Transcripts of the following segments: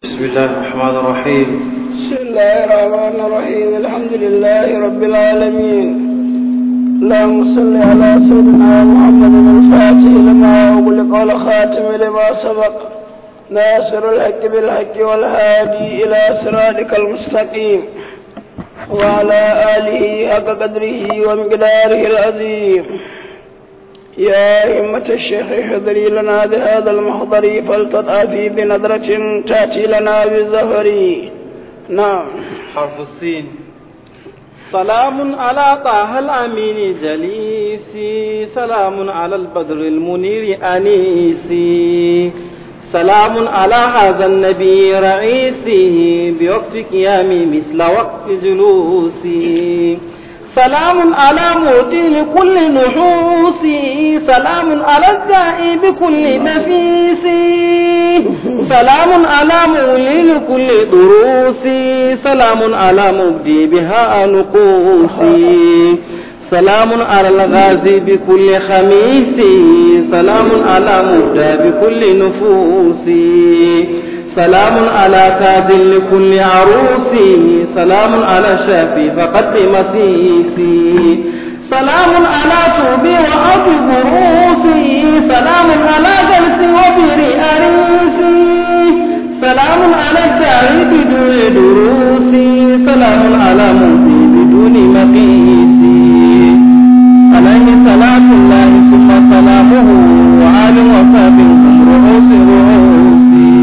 بسم الله الرحمن الرحيم بسم الله الرحمن الرحيم الحمد لله رب العالمين اللهم صل على سيدنا محمد الفاتح لما أغلق والخاتم لما سبق ناصر الحق بالحق والهادي إلى صراطك المستقيم وعلى آله حق قدره ومقداره العظيم يا همة الشيخ احضري لنا بهذا المحضر فلتطافي بنظرة تأتي لنا بالزهر نعم حرف السين سلام على طه الأمين جليسي سلام على البدر المنير أنيسي سلام على هذا النبي رئيسي بوقت قيامي مثل وقت جلوسي سلام على موتي لكل نحوسي سلام على الداء بكل نفيسي سلام على مولي لكل دروسي سلام على مبدي بها نقوسي سلام على الغازي بكل خميسي سلام على مبدى بكل نفوسي سلام على تاج لكل عروسي سلام على شافي فقد مسيسي سلام على توبي وأرض بروسي سلام على جلسي وبر أريسي سلام على الجاهل بدون دروسي سلام على موتي بدون مقيسي عليه صلاة الله ثم سلامه وآل وصحبه هم رؤوس رؤوسي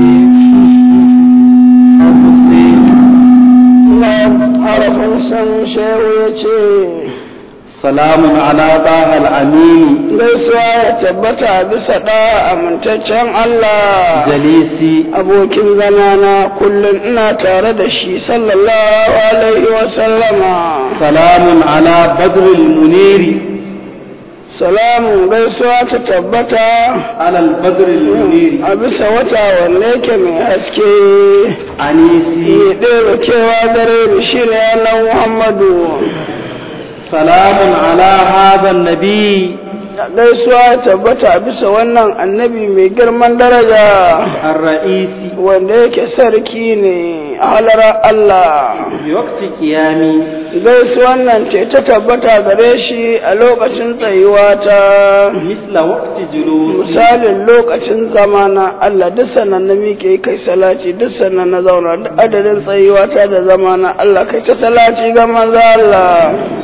harafin san shehu ya ce salamun ala bahal amini gaisuwa ya tabbata bisa ɗa amintaccen Allah jalisi abokin zamana kullum ina tare da shi sallallahu alaihi wa sallama salamun ala badril muniri salamun gaisuwa ta tabbata ala badril muniri a bisa wata wanne yake mai haske anisi ya ɗaya kewa dare da shi ne Allah Muhammadu salamun ala hadha nabi gaisuwa ya tabbata a bisa wannan annabi mai girman daraja الرئيسي wanda yake sarki ne a halara Allah بوقت قيامي gaisuwan nan ce ta tabbata gare shi a lokacin tsayuwa ta مثل وقت جلوسي misalin lokacin zamana Allah duk sannan na miƙe kai salati duk sannan na zauna duk adadin tsayuwa ta da zamana Allah kai ta salati ga manzo Allah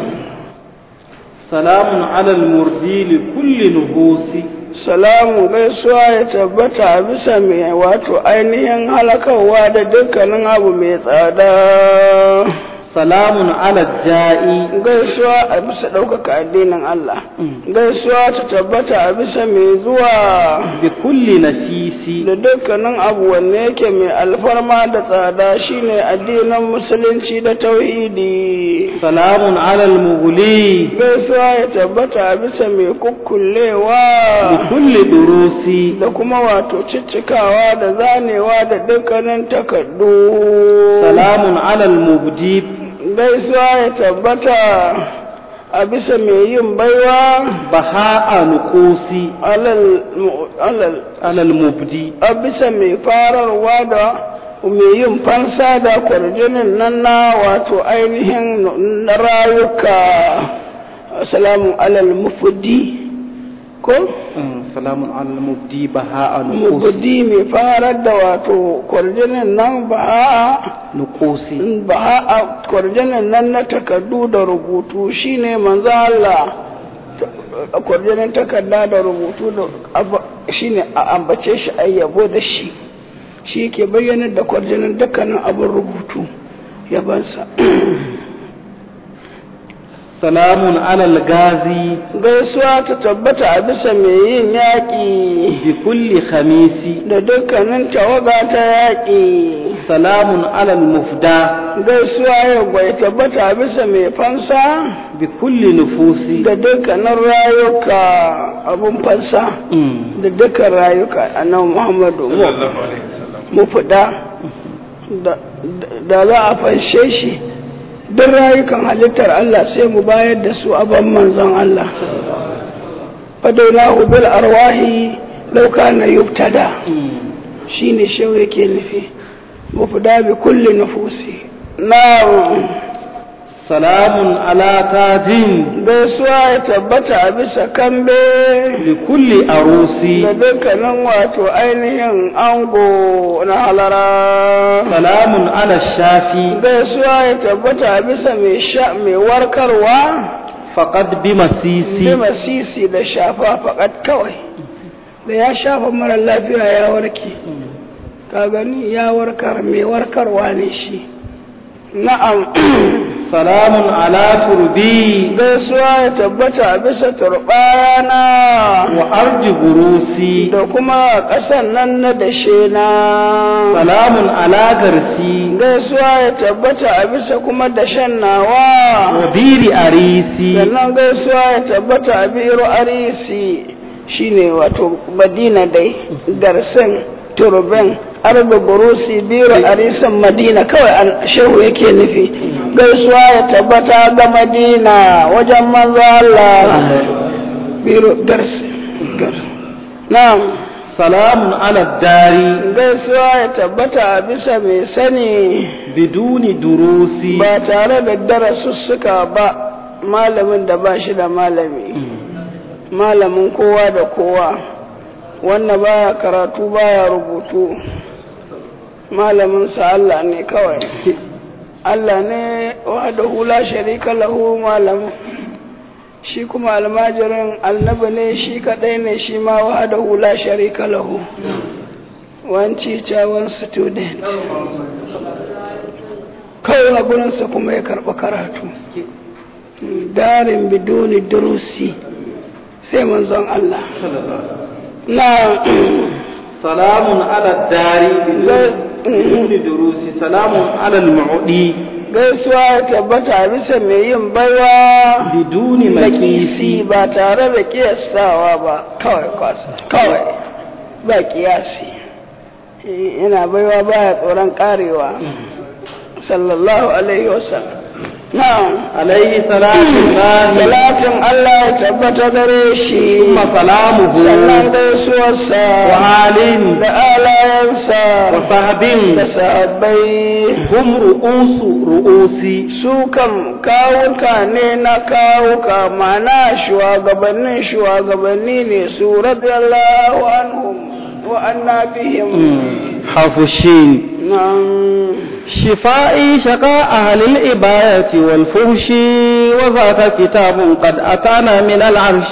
سلام على المردي لكل نفوس salamu gaisuwa ya tabbata a bisa mai wato ainihin halakarwa da dukkanin abu mai tsada سلام على الجائي gaisuwa a bisa ɗaukaka addinin Allah gaisuwa ta tabbata a bisa mai zuwa بكل نسيس da dukkanin abu wanne yake mai alfarma da tsada shine addinin musulunci da tauhidi سلام على المغلي gaisuwa ya tabbata a bisa mai kukkullewa بكل دروس da kuma wato ciccikawa da zanewa da dukkanin takardu سلام على المبدي gaisuwa ya tabbata a bisa mai yin baiwa بهاء نقوسي alal alal على المبدي a bisa mai fararwa da mai yin fansa da kwarjinin nan na wato ainihin na rayuka salamun alal mufudi ko سلام على المبدي بهاء نقوسي mufudi mai farar da wato kwarjinin nan ba نقوسي ba a kwarjinin nan na takardu da rubutu shine manzo Allah a kwarjinin takarda da rubutu da abu- shine a ambace shi a yabo da shi shi ke bayyanar da kwarjinin dukkanin abin rubutu yabansa سلام على الغازي gaisuwa ta tabbata a bisa mai yin yaƙi بكل خميس da dukkanin tawaga ta yaƙi سلام على المفدى gaisuwa ya gwai tabbata a bisa mai fansa بكل نفوس da dukkanin rayuka abun fansa مم. da dukkan rayuka a nan muhammadu mu fida da da za a fanshe shi duk rayukan halittar Allah sai mu bayar da su aban manzon Allah fadaina bil arwahi lauka na yubtada مم. shine shehu yake nufi mufda bi kulli nufusi na'am salamun ala tajin gaisuwa ya tabbata a bisa kambe li kulli arusi da dukkanin wato ainihin ango na halara salamun ala shafi gaisuwa ya tabbata a bisa mai sha mai warkarwa faqad bi masisi bi masisi da shafa fakat kawai da ya shafa mara lafiya ya warke ka gani ya warkar mai warkarwa ne shi na'am salamun ala turbi gaisuwa ya tabbata a bisa turbayana wa arji burusi da kuma ƙasan nan na dashe na salamun ala garsi gaisuwa ya tabbata a bisa kuma dashen nawa wa biri arisi sannan gaisuwa ya tabbata a biro arisi shine wato madina dai garsin turbin arba burusi biro arisin madina kawai an shehu yake nufi gaisuwa ya tabbata ga madina wajen manzo Allah biro garsi na'am salamun ala dari gaisuwa ya tabbata a bisa mai sani biduni durusi ba tare da darasussuka ba malamin da ba shi da malami malamin kowa da kowa wanda baya karatu baya rubutu malaminsa Allah ne kawai Allah ne wahdahu la sharika lahu malamin shi kuma almajirin annabi ne shi kadai ne shi ma wahdahu la sharika lahu one teacher one student kawai a gurinsa kuma ya karɓi karatu darin bidoni durusi sai manzon Allah na salamun ala dari biduni durusi salamun ala al-mu'di gaisuwa ya tabbata a bisa mai yin baiwa biduni makisi makisi ba tare da kiyastawa ba kawai kwasa kawai ba kiyasi yana baiwa baya tsoron karewa sallallahu alaihi wasallam na'am alaihi salatu llahi salatin Allah ya tabbata gare shi thumma salamuhu sannan gaisuwarsa wa alin da alayansa wa sahbin da sahabbai hum ru'usu ru'usi su kam kawuka ne na kawuka mana shugabannin shugabanni ne su radiyallahu anhum wa anna bihim حفشين nan شفائي شقاء أهل الإباية والفهش وذاك كتاب قد أتانا من العرش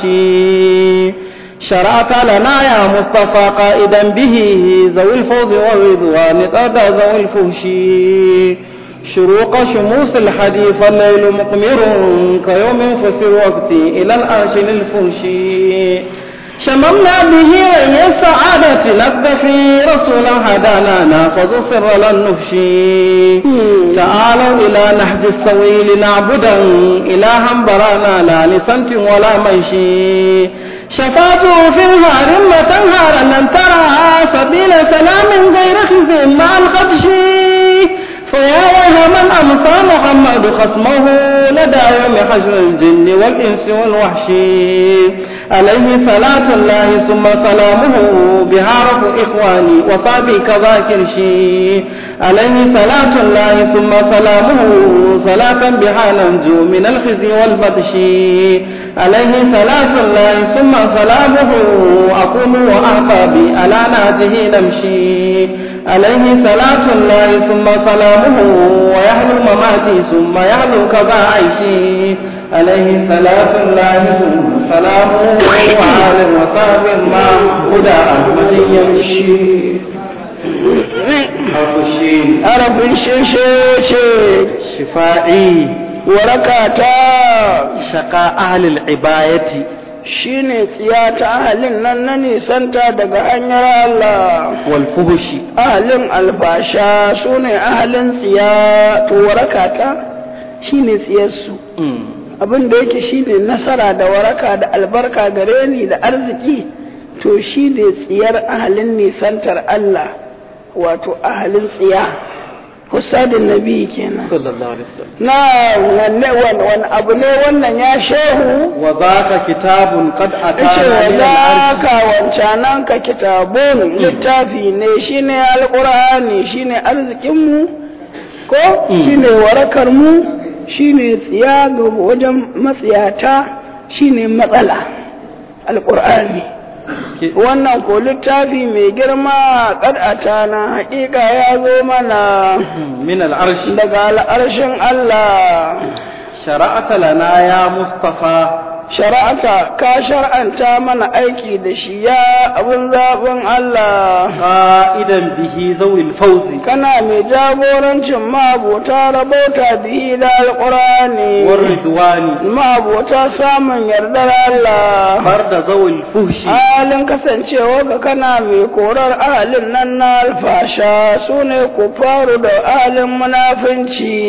شرعت لنا يا مصطفى قائدا به ذوي الفوز والرضوان قد ذوي الفهش شروق شموس الحديث الليل مقمر كيوم فسر وقتي إلى العرش للفهش شممنا به ري السعادة نقتفي رسولا هدانا ناخذ سر للنفشي تعالوا إلى نهج السويل نعبدا إلها برانا لا لسمت ولا منشي شفاته في النهار تنهارا لن ترى سبيل سلام غير خزي مع الخدش فيا ويها من أمسى محمد خصمه لدى يوم حشر الجن والإنس والوحش عليه صلاة الله ثم سلامه بها رب إخواني وصابي كذاكر شي عليه صلاة الله ثم سلامه صلاة بها ننجو من الخزي والبطش عليه صلاة الله ثم سلامه أقوم وأعقابي على ناته نمشي عليه صلاة الله ثم سلامه ويحلو مماتي ثم يحلو كذا عيشي عليه صلاة الله ثم سلامه وعلى وصحبه ما هدى أحمد يمشي حرفشين arabin sheshe ce شفائي warakata شقاء أهل العباية shine tsiya ta ahalin nan na nisanta daga hanyar Allah والفهش ahalin alfasha su ne ahalin tsiya to warakata shine tsiyarsu abin da yake shine nasara da waraka da albarka gare ni da arziki to shine tsiyar ahalin nisantar Allah wato ahalin tsiya husadin nabi kenan sallallahu alaihi wasallam na wanne wani abu ne wannan ya shehu wa zaka kitabun qad ce atana min za al-arsh ka wancanan ka kitabun littafi ne shine alqur'ani shine arzikinmu ko shine warakar mu shine tsiya ga wajen matsiyata shine matsala alqur'ani wannan ko littafi mai girma kad'ata na hakika ya zo mana min al-arsh daga al'arshin Allah shara'ata lana ya mustafa shara'ata ka shar'anta mana aiki da shi ya abin zaɓin Allah qa'idan bihi zawil fawzi kana mai jagorancin ma'abota rabauta bihi da alƙurani war ridwani ma'abota samun yardar Allah farda zawil fuhshi halin kasancewa ka kana mai korar ahalin nan na alfasha su ne ku faru da ahalin munafunci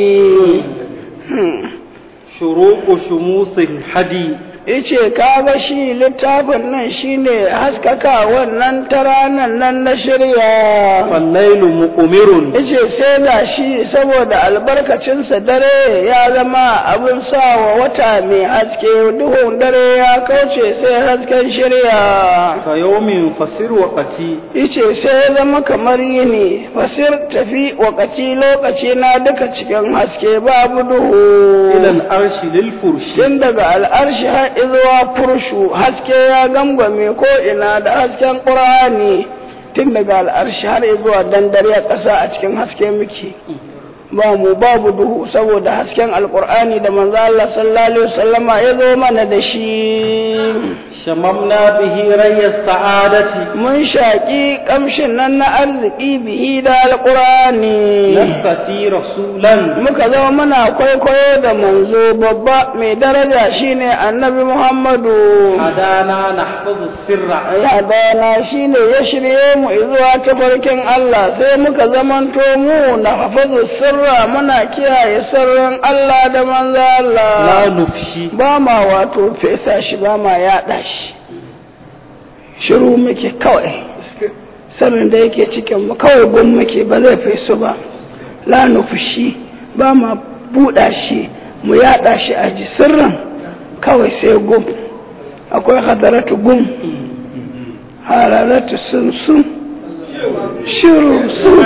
Hmm. shuruqu shumusil hadi ice kaga shi littafin nan shine haskaka wannan ta ranar nan na shirya fallailu muqmirun ice sai da shi saboda albarkacinsa dare ya zama abin sawa wata mai haske duhun dare ya kauce sai hasken shirya ka yawmin fasir waqati ice sai ya zama kamar yini fasir tafi wakaci lokaci na duka cikin haske babu duhu ila al-arshi lil furshi tun daga al'arshi har izuwa furshu haske ya gangwame ko ina da hasken ƙur'ani tun daga al'arshi har izuwa dandare a ƙasa a cikin haske muke ba mu babu duhu saboda hasken alƙur'ani da manzo Allah sallallahu alaihi wasallama ya zo mana da shi shamamna bihi rayya sa'adati mun shaƙi ƙamshin nan na arziki bihi da alƙur'ani nastati rasulan muka zama muna kwaikwayo da manzo babba mai daraja shine annabi Muhammadu hadana nahfazu sirra Yadana shi ne ya shirye mu zuwa tafarkin Allah sai muka zamanto mu na hafazu sirra muna kiyaye sirrin Allah da manzo la Allah nufshi ba ma wato fesa shi ba ma yaɗa shi shiru muke kawai sirrin da yake cikin mu kawai gun muke ba zai fesu ba la nufushi ba ma buɗa shi mu yaɗa shi a ji sirrin kawai sai gum akwai hadaratu gum hararatu sun sun shiru sun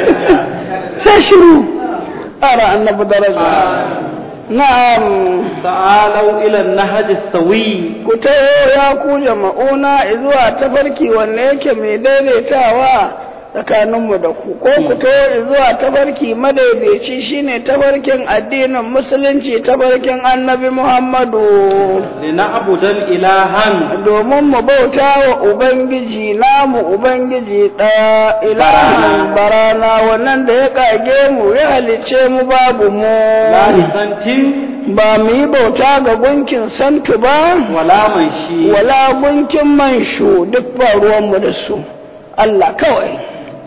sai shiru ara annabi daraja na'am ta'alau ila an-nahj as-sawi ku tayo ya ku jama'una zuwa tafarki wanne yake mai daidaitawa tsakaninmu da ku ko ku tayo zuwa tafarki madaidaici shine tafarkin addinin musulunci tafarkin annabi muhammadu lina'budan ilahan domin mu bauta wa ubangiji namu ubangiji ɗaya ilahan barana wannan da ya kage mu ya halice mu babu mu la lisantin ba mu yi bauta ga gunkin santu ba wala manshi wala gunkin manshu duk ba ruwanmu da su Allah kawai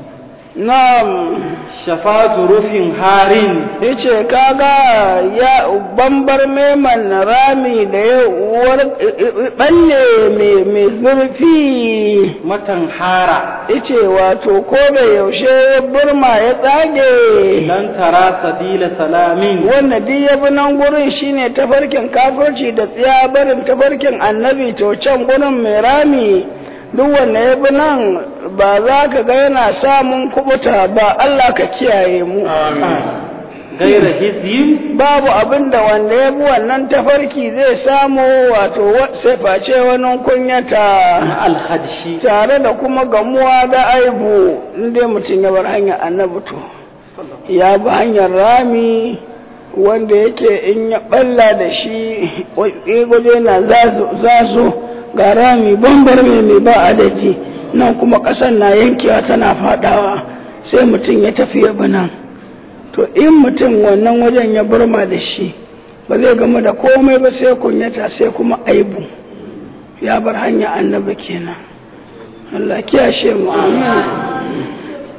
na'am shafatu rufin harin yace kaga ya bambar meman rami da ya war balle mai mai zurfi matan hara yace wato ko da yaushe burma ya tsage lan tara sabila salamin wannan duk ya bi nan gurin shine tafarkin kafirci da tsiya barin tafarkin annabi to can gurin mai rami duk wanda ya bi nan ba za ka ga yana samun kubuta ba Allah ka kiyaye mu gaira hizyin babu abin da wanda ya bi wannan tafarki zai samu wato wa- sai face wani kunyata alhadshi tare da kuma gamuwa da aibu inda mutum ya bar hanyar annabi to ya bi hanyar rami wanda yake in ya balla da shi gwaje na zazo ga rami bambar mai mai ba adadi nan kuma ƙasar na yankewa tana fadawa sai mutum ya tafi ya bi nan to in mutum wannan wajen ya burma da shi ba zai gama da komai ba sai kunyata sai kuma aibu ya bar hanya annabi kenan Allah kiyashe mu amin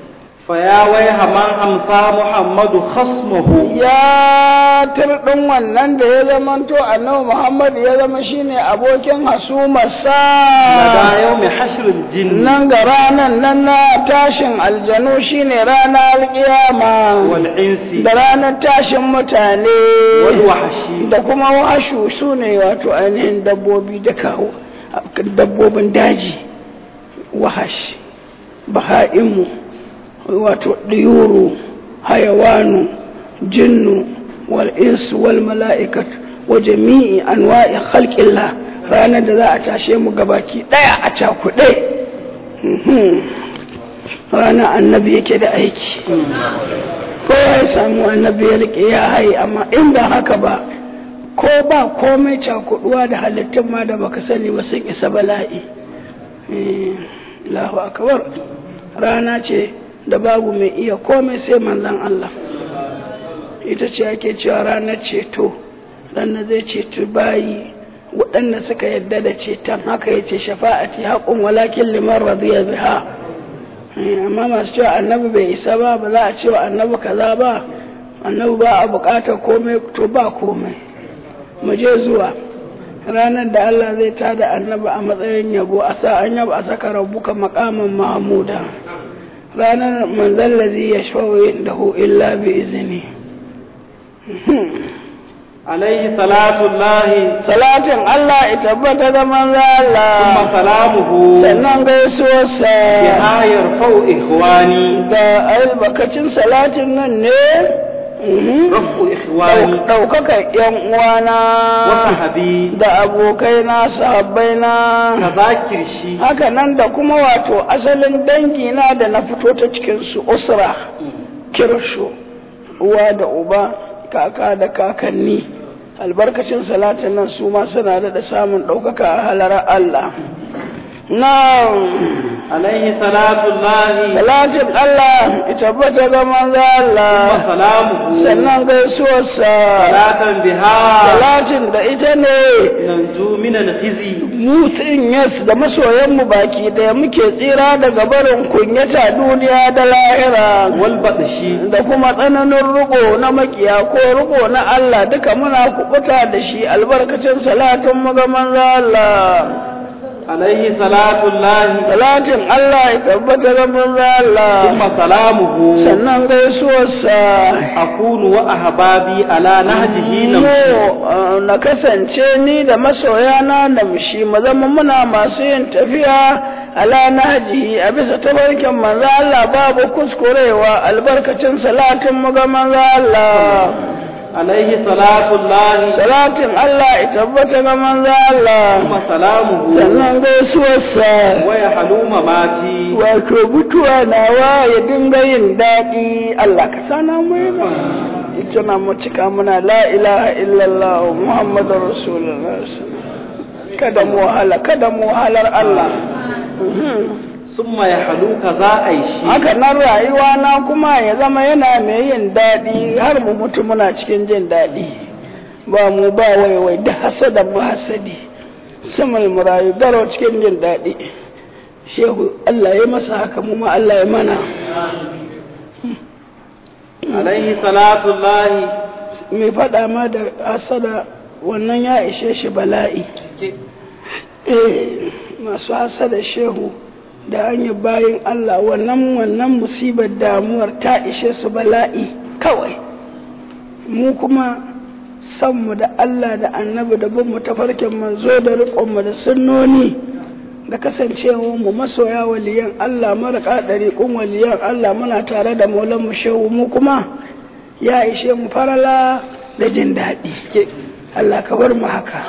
فيا ويح من أمسى محمد خصمه ya tirɗin wannan da ya zamanto annabi Muhammad ya zama shine abokin hasumarsa لدى يوم حشر الجن nan ga ranan nan na tashin aljanu shine ranar kiyama والإنس da ranar tashin mutane والوحش da kuma washu su ne wato ainihin dabbobi da kawo dabbobin daji wahash baha'imu wato ɗiyuru hayawanu jinnu wal insu wal mala'ikat wa jami'i anwa'i khalqillah ranar da za a tashe mu gabaki ɗaya a cakuɗe Mhm. ranar annabi yake da aiki ko ya samu annabi ya rike ya haye amma in ba haka ba ko ba komai cakuduwa da halittun ma da baka sani ba sun isa bala'i Eh, Allahu akbar rana ce da babu mai iya komai sai manzon Allah ita ce ake cewa ranar ceto ranar zai ceto bayi waɗanda suka yadda da ceton haka ya ce shafa'ati haƙun walakin liman radiya biha Eh, amma masu cewa annabi bai isa ba ba za a cewa annabi kaza ba annabi ba a buƙatar komai to ba komai mu je zuwa ranar da Allah zai tada annabi a matsayin yabo a sa an yaba a saka rabbuka maqaman mahmuda ranar manzon lazi ya shawo da hu illa bi izini عليه صلاة الله salatin Allah ya tabbata da manzo Allah ثم سلامه sannan gaisuwarsa بها يرفع إخواني da albarkacin salatin nan ne mhm, رفع إخواني ɗaukaka ‘yan uwana وصحبي da abokaina sahabbaina كذاكر شي haka nan da kuma wato asalin dangina da na fito ta cikinsu usra kirsho uwa da uba kaka da kakanni albarkacin salatin nan su ma suna da samun ɗaukaka a halarar Allah na عليه صلاة الله salatin Allah ya tabbata ga manzo Allah وسلامه sannan gaisuwarsa صلاة بها salatin da ita ne ننجو من الخزي mutum yas da masoyanmu baki daya muke tsira daga barin kunyata duniya da lahira والبطش da kuma tsananin riko na makiya ko riko na Allah duka muna kubuta da shi albarkacin salatin mu ga manzo Allah عليه صلاة الله salatin Allah ya tabbata ga manzo Allah ثم سلامه sannan gaisuwarsa أكون وأحبابي على نهجه mu نمشي uh, na kasance ni da masoyana na mushi mu zama muna masu yin tafiya ala nahjihi a bisa tabarkin manzo Allah babu kuskurewa albarkacin salatin mu ga manzo Allah عليه صلاة الله salatin Allah ya tabbata ga manzo Allah ثم سلامه sannan gaisuwarsa ويحلو مماتي wato mutuwa nawa ya dinga yin daɗi Allah ka sana mu yana ita na mu cika muna la ilaha illallah muhammadur rasulullah kada mu wahala kada mu wahalar Allah ثم يحلو كذا أي شيء haka nan rayuwa na kuma ya zama yana mai yin daɗi har mu mutu muna cikin jin daɗi ba mu ba waiwai da hasada mu hasadi samal mu rayu daro cikin jin daɗi shehu Allah ya masa haka mu ma Allah ya mana عليه صلاة الله mai faɗa ma da hasada wannan ya ishe shi bala'i eh masu hasada shehu da hanyar bayan Allah wannan wannan musibar damuwar ta ishe su bala'i kawai mu kuma sanmu da Allah da annabi da bin mu tafarkin manzo da riƙonmu da sunnoni da kasancewa mu masoya waliyan Allah maraka ɗariƙun waliyan Allah muna tare da maulan mu shehu mu kuma ya ishe mu farala da jin daɗi Allah ka bar mu haka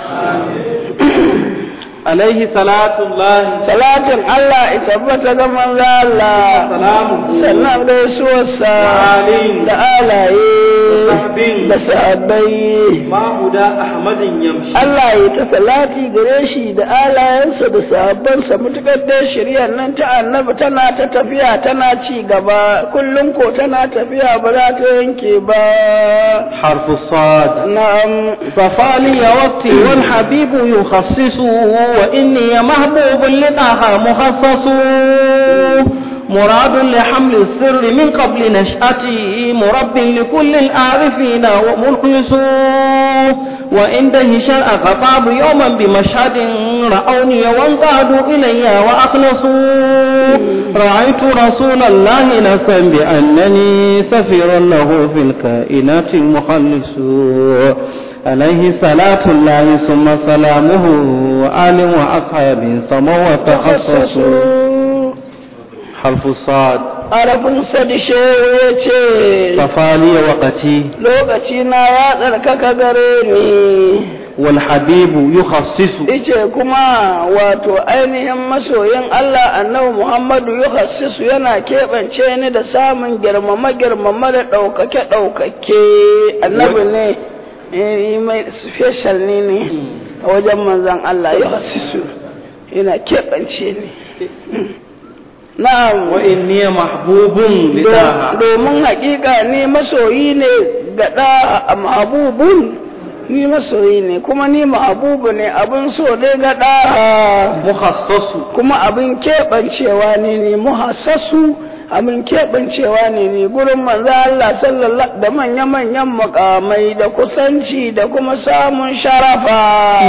عليه صلاة الله salatin Allah ya tabbata ga manzo Allah سلامه sannan gaisuwarsa Amin. da alaye Sahabin. da sahabbai ما هدى أحمد يمشي Allah ya ta salati gare shi da alayensa da sahabbansa mutukar da shari'ar nan ta annabi tana ta tafiya tana ci gaba kullum ko tana tafiya ba za ta yanke ba حرف الصاد na'am صفالي وقتي والحبيب يخصص وإني محبوب لطه مخصص مراد لحمل السر من قبل نشأته مرب لكل العارفين ومخلصون وعند هشام خطاب يوما بمشهد رأوني وانقادوا إلي وأخلصوا رأيت رسول الله نسا بأنني سفير له في الكائنات مخلص عليه صلاة الله ثم سلامه وآل وأصحاب سموا وتخصصوا حرف الصاد arafin sadishe ya ce صفالي وقتي lokaci na ya tsarkaka gare ni والحبيب يخصص ice kuma wato ainihin masoyin Allah annabi Muhammadu yuhassisu yana keɓance ni da samun girmama girmama da ɗaukake ɗaukake annabi ne eh, mai special ne ne a wajen manzan Allah yuhassisu yana keɓance ni na'am وإني محبوب لداها domin hakika ni masoyi ne ga ɗa mahabubun ni masoyi ne kuma ni mahabubu ne abin so ne ga ɗa مخصص kuma abin keɓancewa ne ne muhassasu abin keɓancewa ne ne gurin manzo Allah sallallahu da manya-manyan mukamai da kusanci da kuma samun sharafa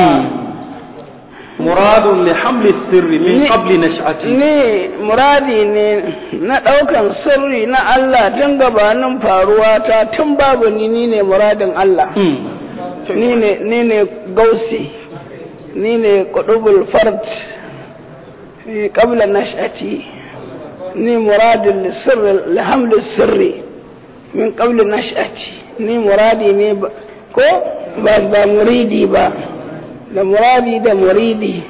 مراد لحمل السر من Ni- قبل نشأته ne muradi ne na ɗaukan sirri na Allah tun gabanin faruwa ta tun babu ni ni ne muradin Allah مم. ni ne ni ne gausi ni ne qudubul fard fi qabla nash'ati ni muradin lisirri lihamli sirri min qabla nash'ati ni muradi ne ba ko ba ba muridi ba da muradi da muridi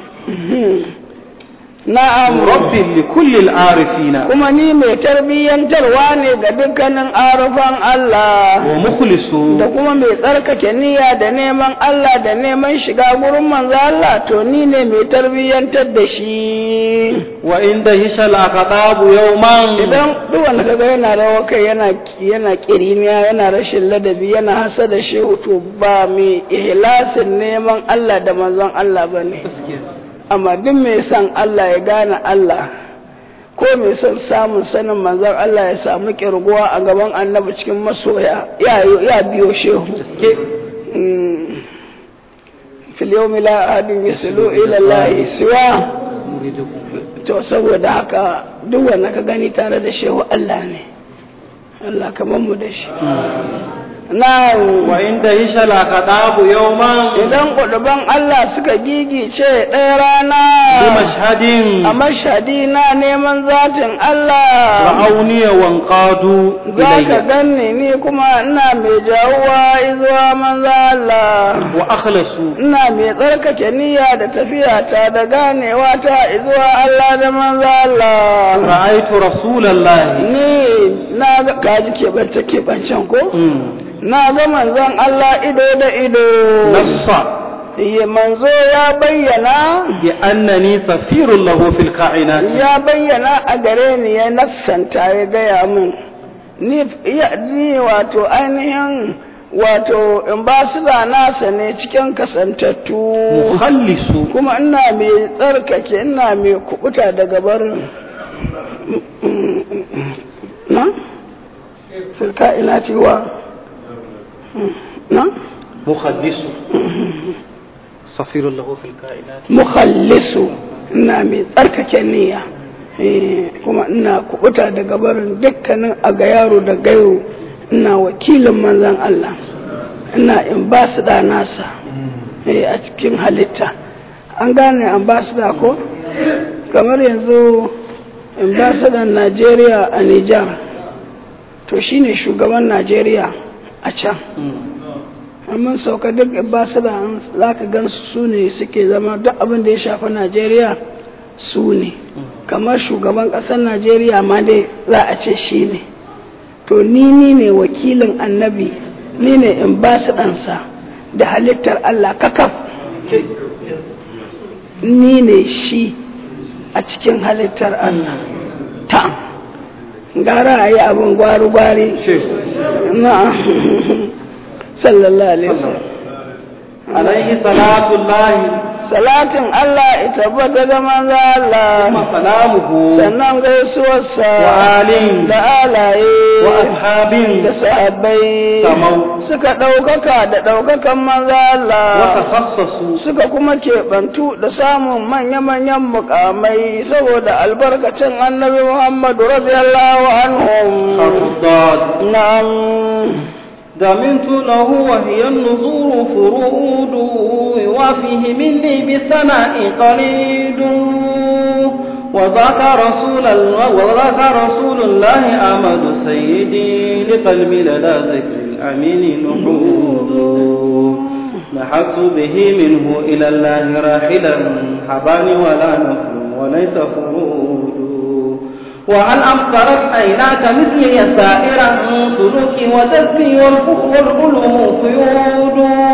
na'am مرب لكل العارفين kuma ni mai tarbiyyantarwa ne ga dukkanin arufan Allah ومخلص da kuma mai tsarkake niyya da neman Allah da neman shiga gurin manzo Allah to ni ne mai tarbiyyantar da shi وعند هشل الأخطاب يوما idan duk wanda kaga yana rawa kai yana yana kiriniya yana rashin ladabi yana hasa da shehu to ba mai ihlasin neman Allah da manzon Allah bane amma duk mai son Allah ya gane Allah ko mai son samun sanin manzon Allah ya samu kirguwa a gaban annabi cikin masoya ya ya biyo shehu Mm. fil yawmi la ahadun yaslu ila Allah siwa to saboda haka duk wanda ka gani tare da shehu Allah ne Allah kamar mu da shi na وعند هشل الأخطاب يوما idan kuduban Allah suka gigice ɗaya rana بمشهد a mashadi na neman zatin Allah رأوني وانقادوا za ka إلي ganni ni kuma ina mai jawuwa izuwa manzo Allah وأخلصوا ina mai tsarkake niyya da tafiya ta da ganewa ta izuwa Allah da manzo Allah رأيت رسول الله ni na ga kaji keɓance keɓancen ko مم. na ga manzon Allah ido da ido نص ya manzo ya bayyana بأنني سفير له في الكائنات ya bayyana a gare ni ya nassanta ya gaya min ni ya ni wato ainihin wato in ba su da nasa ne cikin kasantattu مخلص kuma ina mai tsarkake ina mai kubuta daga barin na filka ina cewa na مخلص سفير له في الكائنات mukhallisu ina mai tsarkake niyya Eh, kuma ina kubuta daga barin dukkanin a ga yaro da gairo ina wakilin manzan Allah ina in ba su da nasa eh, a cikin halitta an gane an ba su da ko kamar yanzu ambassador Najeriya a Nijar to shine shugaban Najeriya a can amma sauka duk ambassador za ka gan su ne suke zama duk abin da ya shafi Najeriya su ne kamar shugaban ƙasar Najeriya ma dai za a ce shi ne to ni ni ne wakilin annabi ni ne ambassador-sa da halittar Allah kakaf ni ne shi a cikin halittar Allah ta gara a yi abin gwari-gwari na sallallahu alaihi wasallam عليه صلاة الله salatin Allah ya tabbata ga manzo Allah ثم سلامه sannan gaisuwarsa وآل da alaye وأصحاب da sahabbai سموا suka ɗaukaka da ɗaukakan manzo Allah وتخصصوا suka kuma keɓantu da samun manya-manyan mukamai saboda albarkacin annabi Muhammadu radiyallahu anhum حرف الضاد na'am دمنت له وهي النذور فرود وفيه مني بثناء قليد وذاك رسول الله وذاك رسول الله أحمد سيدي لقلبي لدى ذكر الأمين نحود نحت به منه إلى الله راحلا حباني ولا نفل وليس فرود وهل أبصرت عيناك مثلي سائرا سلوكي وتسبي والفخر والعلوم قيود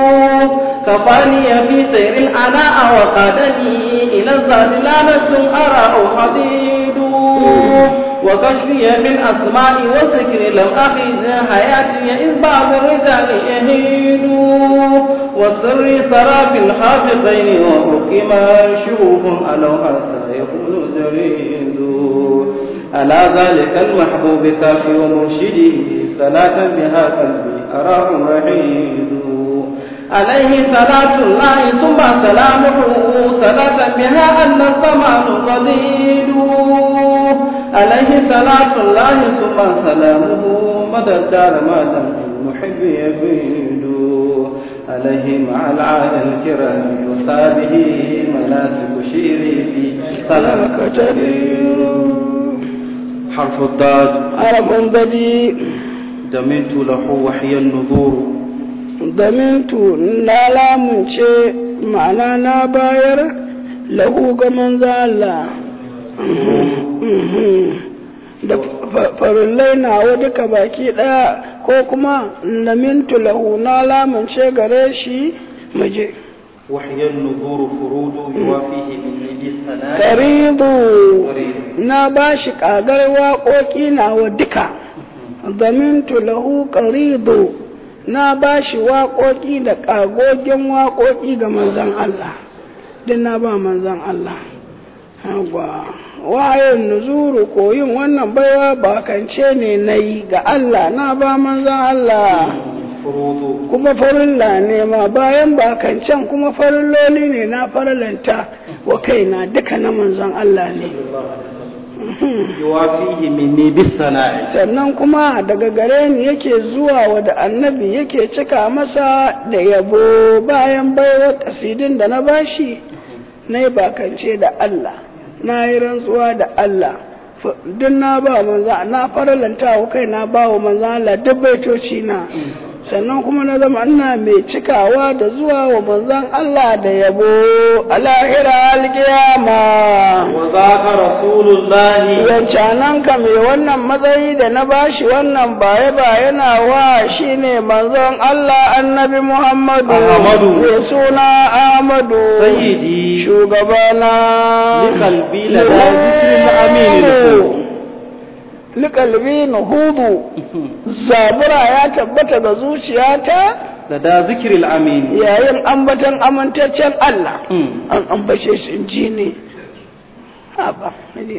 كفاني في سير العناء وقادني إلى الذات لعنة أرى حديد وكشفي بالأسماء والذكر لم أخذ حياتي إذ بعض الرجال يهيد والسر سرى في الحافظين وحكما شوف ألو حتى يكون جريد ألا ذلك المحبوب كافي ومرشدي صلاة بها قلبي أراه رحيد عليه صلاة الله ثم سلامه صلاة بها أن الزمان قديد عليه صلاة الله ثم سلامه مدى الدار ما دام المحب يفيد عليه مع العالى الكرام وصابه مناسك شيري في سلامك جليل حرف الضاد harafin gadi دمنت له وحي النذور damintu na lamunce ma'ana na bayar lahu ga manzo Allah da farillai nawa duka baki ɗaya ko kuma lamintu lahu na lamunce gare shi muje وحي النذور فرود يوافيه من يدي الثناء karidu قريب na ba shi ƙagar waƙoƙi nawa duka zamintu lahu qaridu na ba shi waƙoƙi da ƙagogin waƙoƙi ga manzon Allah din na ba manzon Allah Yawwa. wayan nuzuru koyin wannan baiwa bakance ne na yi ga Allah na ba manzon Allah فروض kuma farilla ne ma bayan bakancan kuma farilloli ne na farillanta wa kaina duka na manzon Allah ne يوافيه مني بالثناء sannan kuma daga gare ni yake zuwa wa da annabi yake cika masa da yabo bayan baiwa kasidin da na bashi na yi bakance da Allah na yi rantsuwa da Allah F- duk na ba manzo na faralanta wa kai na ba wa manzo Allah duk baitoci na sannan kuma na zama ina mai cikawa da zuwa wa manzon Allah da yabo a lahira alkiyama وذاك رسول الله yancanan ka mai wannan matsayi da na bashi wannan baye ba yana wa shine manzon Allah annabi Muhammadu Ahmadu. mai suna Ahmadu سيدي shugabana لقلبي لدى ذكر الأمين نفوذ. likalbi nuhudu zabura ya tabbata ga zuciyata لدى ذكر الأمين yayin ambatan amintaccen Allah مم. an ambace shi in ji ne haba ne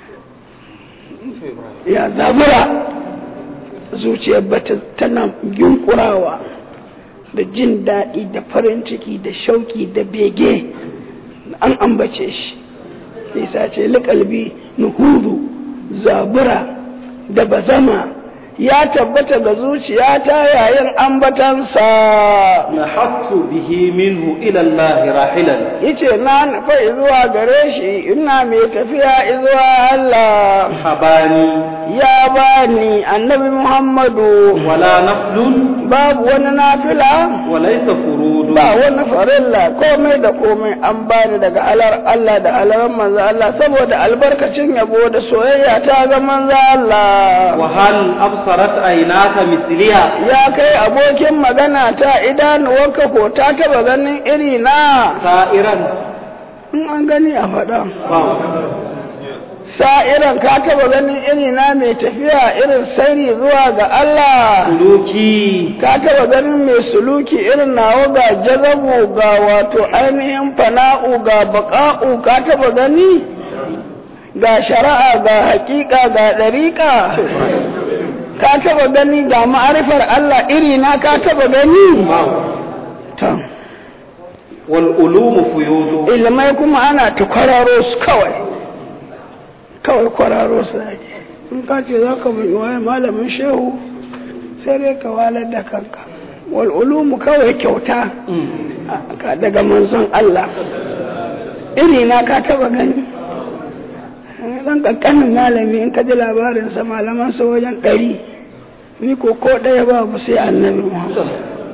ya zabura zuciyar bata tana yunkurawa da jin daɗi da farin ciki da shauki da bege an ambace shi nisa ce liƙalbi nuhudu zabura da bazama ya tabbata ga zuciyata yayin ambatansa نحط به منه إلى الله راحلا yace na nufa zuwa gare shi ina mai tafiya zuwa Allah حباني ya bani annabi Muhammadu ولا نفل babu wani nafila وليس فرود ba wani farilla komai da komai an bani daga alar Allah da alaran manzo Allah saboda albarkacin yabo da soyayya ta ga manzo Allah وهل أبصرت عيناك مثلها ya kai abokin magana ta idanuwarka ko ta taba ganin iri na سائرا in an gani a faɗa واو. sa'iran ka taba ganin iri na mai tafiya irin sairi zuwa ga Allah suluki ka taba ganin mai suluki irin nawa ga jazabu ga wato ainihin fana'u ga baƙa'u ka taba gani ga shari'a ga haƙiƙa ga ɗariƙa ka taba gani ga ma'arifar Allah iri na ka taba gani to wal ulumu fuyudu ilmai kuma ana ta kwararo su kawai kawai kwararo su ake in ka ce za ka bin waye malamin shehu sai dai ka walar da kanka wal ulumu kawai kyauta ka daga manzon Allah iri na ka taba gani dan kankanin malami in ka ji labarinsa malaman sa wajen ɗari ni ko ko ɗaya babu sai annabi Muhammad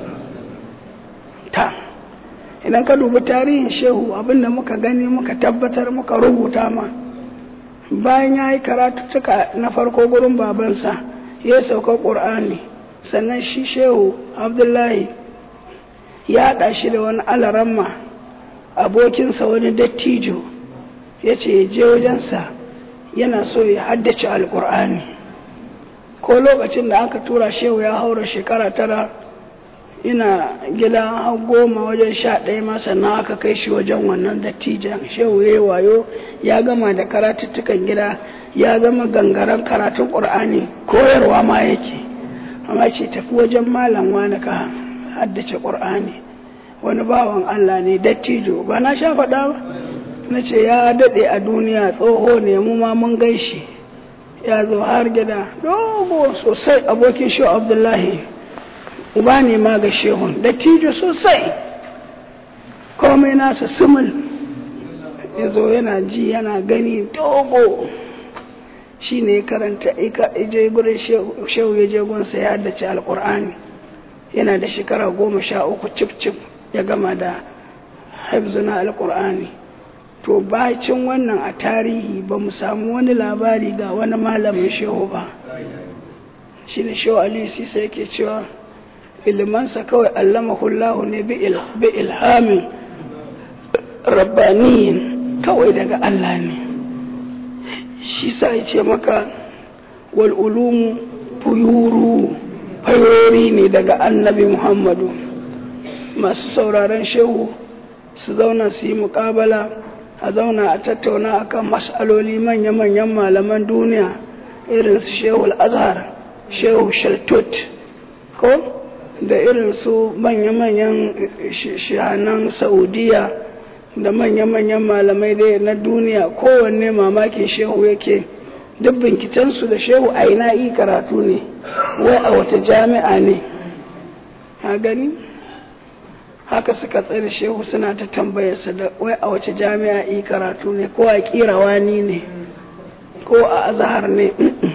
ta idan ka dubi tarihin shehu abinda muka gani muka tabbatar muka rubuta ma bayan ya yi karatuttuka na farko gurin babansa ya sauka ƙur'ani sannan shi shehu abdullahi ya haɗa shi da wani alaramma abokinsa wani dattijo ya ce ya je wajensa yana so ya haddace alƙur'ani ko lokacin da aka tura shehu ya haura shekara tara ina gida har goma wajen sha ɗaya ma sannan aka kai shi wajen wannan dattijan shehu ya yi wayo ya gama da karatuttukan gida ya zama gangaren karatun ƙur'ani koyarwa ma yake amma ce tafi wajen malam wani ka haddace ƙur'ani wani bawan Allah ne dattijo ba na sha faɗa ba na ce ya daɗe a duniya tsoho ne mu ma mun gaishe ya zo har gida dogo sosai abokin shehu abdullahi uba ne ma ga shehun dattijo sosai komai nasa sumul ya zo yana ji yana gani dogo shi ne karanta ije gurin shehu ya je gunsa ya haddace alkur'ani yana da shekara goma sha uku cif cif ya gama da haifzuna alkur'ani to bacin wannan a tarihi ba mu samu wani labari ga wani malamin shehu ba shi ne shehu aliyu sisa yake cewa ilimansa kawai allamahullahu ne bi ilhamin rabbaniyin kawai daga Allah ne shi sa ya ce maka wal ulumu fuyuru fayori ne daga annabi muhammadu masu sauraron shehu su zauna su yi muƙabala a zauna a tattauna akan mas'aloli manya-manyan malaman duniya irin su shehu azhar shehu shaltut ko da irin su manya-manyan shahanan saudiya da manya-manyan malamai da na duniya kowanne mamakin shehu yake duk binkicensu da shehu a ina yi karatu ne wai a wata jami'a ne a gani haka suka tsere shehu suna ta tambayarsa da wai a wace jami'a yi karatu ne ko a kirawani ne ko a azahar ne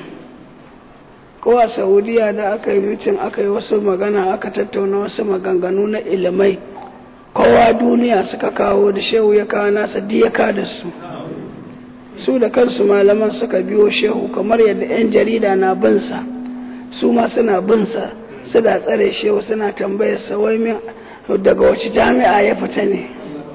ko a saudiya da aka yi mutum aka yi wasu magana aka tattauna wasu maganganu na ilimai kowa duniya suka kawo da shehu ya kawo nasa diyaka da su su da kansu malaman suka biyo shehu kamar yadda 'yan jarida na binsa su ma suna binsa suna tsare shehu suna tambayar sa wai min daga wace jami'a ya fita ne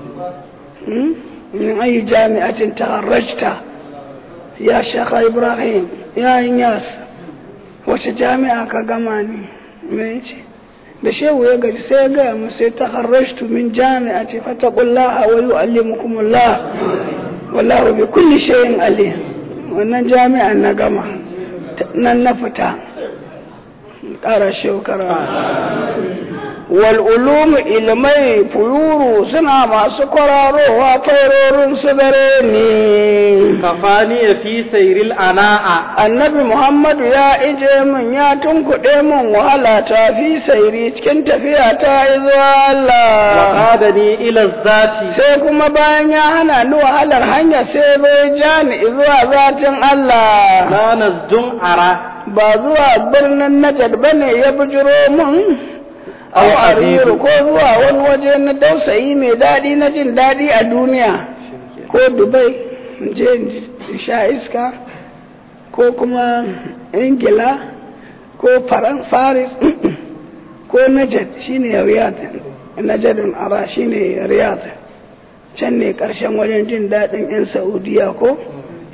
min ayi jami'atin taharrajta ya shaka ibrahim ya yas wace jami'a ka gama ne me ce da shehu ya gaji sai ya gaya mu sai taharrajtu min jami'ati fataqullaha wa yu'allimukumullah wallahu bi kulli shay'in alim wannan jami'an na gama nan na fita ƙara shekara wal ulumu ilmai fuyuru suna masu kwararowa fairorin su dare ne kafani ya fi sairil ana'a annabi muhammadu ya ije min ya tunkuɗe min wahala ta fi sairi cikin tafiya ta zuwa Allah wa ni ila zati sai kuma bayan ya hana ni wahalar hanya sai bai ja ni zuwa zatin Allah la nazdun ara ba zuwa birnin Najd bane ya bujiro mun au ariru ko zuwa wani waje na dausayi mai daɗi na jin daɗi a duniya ko Dubai je sha iska ko kuma Ingila ko Faran Faris ko Najd shine Riyadh Najdun ara shine Riyadh can ne ƙarshen wajen jin daɗin 'yan Saudiya ko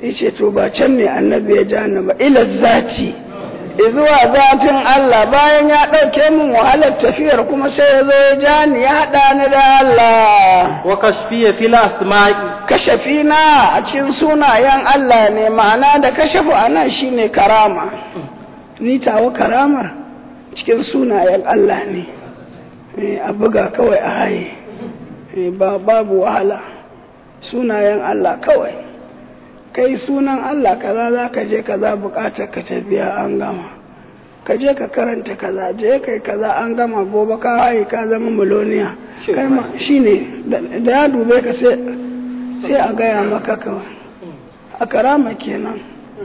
yace to ba can ne annabi ya ja ni ba ila zati zuwa zatin Allah bayan ya ɗauke min wahalar tafiyar kuma sai ya zo ya ja ni ya haɗa ni da Allah wa kashfiya fil asma'i kashafi na a cikin sunayen Allah ne ma'ana da kashafu a nan shine karama ni tawa karamar cikin sunayen Allah ne Eh, a buga kawai a haye Eh, ba babu wahala sunayen Allah kawai kai sunan Allah kaza za ka je kaza bukatar ka ta biya an gama ka je ka karanta kaza je kai kaza an gama gobe ka haye ka zama miloniya kai ma shine da da ya dube ka sai sai a gaya maka kawai a karama kenan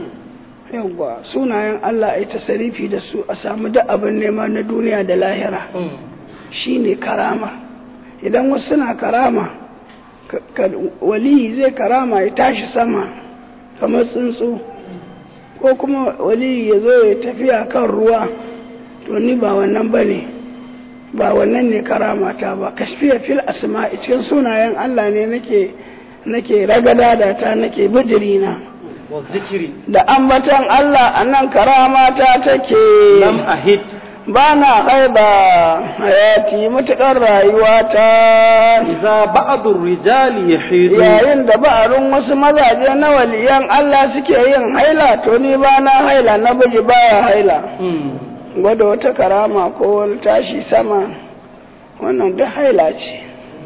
yawwa sunayen Allah ai tasarifi da su a samu duk abin nema na duniya da lahira shine karama idan wasu suna karama ka- ka- waliyi zai karama ya tashi sama kamar tsuntsu ko kuma waliyi ya zo ya tafiya kan ruwa to ni ba wannan ba ne ba wannan ne karamata ba kashfiya fil asma cikin sunayen Allah ne nake nake ragada da ta nake bijirina wa zikri da ambatan Allah a nan karamata take lam ahid ba na haida hayati matuƙar rayuwata idza ba'du rijali yahidu yayin da ba'arin wasu mazaje na waliyan Allah suke yin haila to ni ba na haila na buji baya haila Mm. gwada wata karama ko wani tashi sama wannan duk haila ce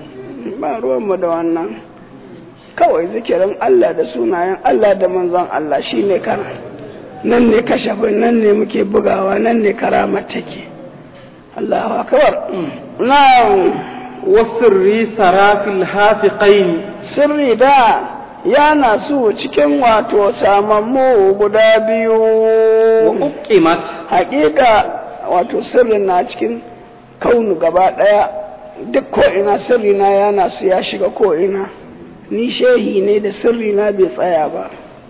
ba ruwanmu da wannan kawai zikirin Allah da sunayen Allah da manzon Allah shine kana nan ne kashafin nan ne muke bugawa nan ne karamar take Allahu akbar na'am wasirri sarafil hafiqain sirri da yana su cikin wato samammu guda biyu wa uqimat hakika wato sirrin na cikin kaunu gaba ɗaya duk ko'ina sirri na yana su ya shiga ko'ina ni shehi ne da sirri na bai tsaya ba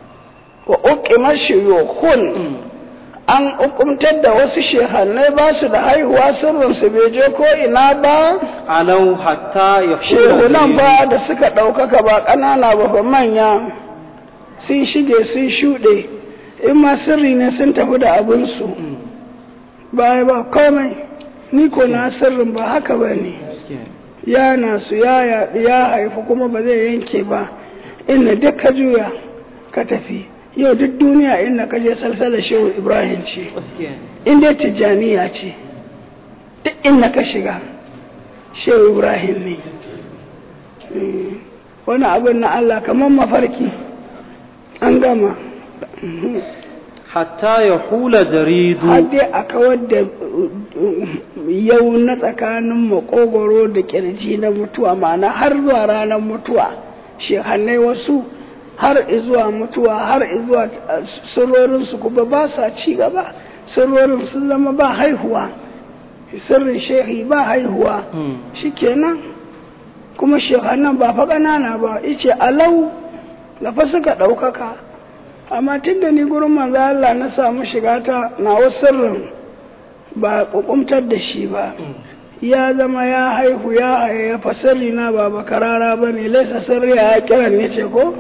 wa uqimar shuyukun an hukumtar da wasu shehannai ba su da haihuwa sirrinsu bai je ko'ina ba alau hatta yahulu shehunan ba da suka ɗaukaka ba ƙanana ba ba manya sun shige sun shuɗe in ma sirri ne sun tafi da abinsu baya ba komai ni ko na sirrin ba haka ba ne ya nasu ya yaɗu ya haifu kuma ba zai yanke ba inda duk ka juya ka tafi yau duk duniya inda ka je salsala shehu ibrahim ce inda tijjaniya ce duk inda ka shiga shehu ibrahim ne Mm. wani abin na allah kamar mafarki an gama hatta yahula jaridu har dai a kawar da yau na tsakanin makogoro da kirji na mutuwa ma'ana har zuwa ranar mutuwa shehannai wasu har zuwa mutuwa har zuwa sirrorinsu kuma ba sa ci gaba sirrorin sun zama ba haihuwa sirrin shehi ba haihuwa shikenan kuma shehannan ba fa ƙanana ba ice alau da fa suka ɗaukaka amma tun da ni gurin manzo Allah na samu shiga ta na sirrin ba kukumtar da shi ba ya zama ya haihu ya haye fasali na ba bakarara ba ne laisa sirri ya kiran ne ce ko